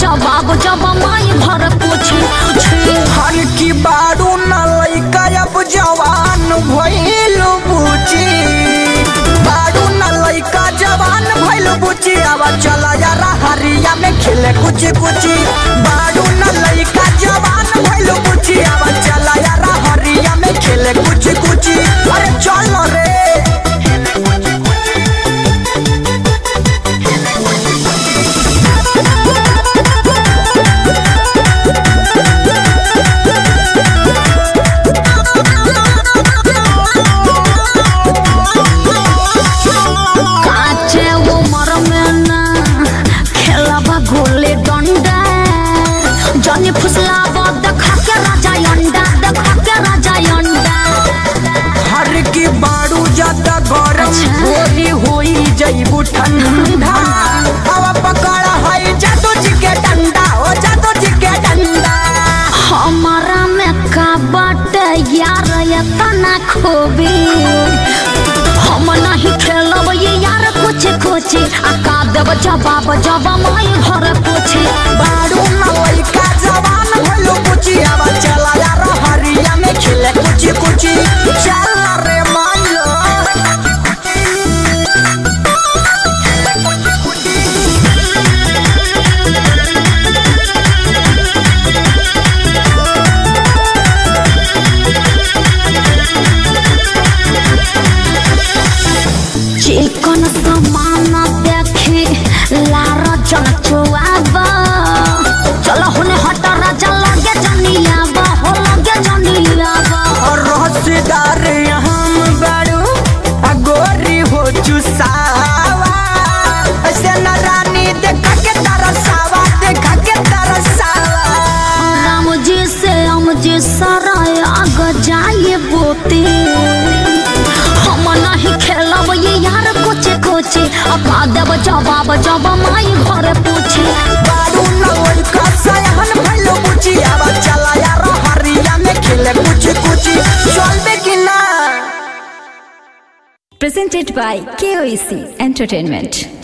जवाब जब माई भर पूछे छे हर की बारू न लइका अब जवान भइल बुची बारू न लइका जवान भइल बुची अब चल यार हरिया में खेले कुछ कुछ बारू न लइका जवान भइल बुची अब चल यार हरिया में खेले कुछ कुछ अरे चल रे काचे उमर में ना खेलबा गोले डंडा जनी फुसलाबा देखा के राजा अंडा देखा के राजा अंडा हर की बारू ज्यादा गरम अच्छा। होली होई जईबू ठंडा हवा पकड़ा है जादू जी के डंडा ओ जादू जी के डंडा हमारा में का बाटे यार ये तना खोबी हम नहीं खेलब ये यार कुछ कुछ आ का देब जवाब जब माई घर पूछे बारू न लइका जवान भइलो कुची अब चला यार हरिया में खेले कुछ कुछ चल रे मान लो चिकन समान देखी लार जन चुआब चल हुने हट राजा लगे जनियाब हो लगे जनियाब और रहस्यदार हम बारू आ गोरी हो चुसावा ऐसे न रानी देखा के तरसावा देखा के तरसावा राम जी से हम जी सराय आग जाए बोते हम नहीं खेलब ये यार कुछ कुछ अब देव जवाब जब माई घर पूछे बारू न लइका सयाहन भइलो बुची अब चला यार हरिया में खेले कुछ कुछ चलबे कि ना Presented by KOEC Entertainment.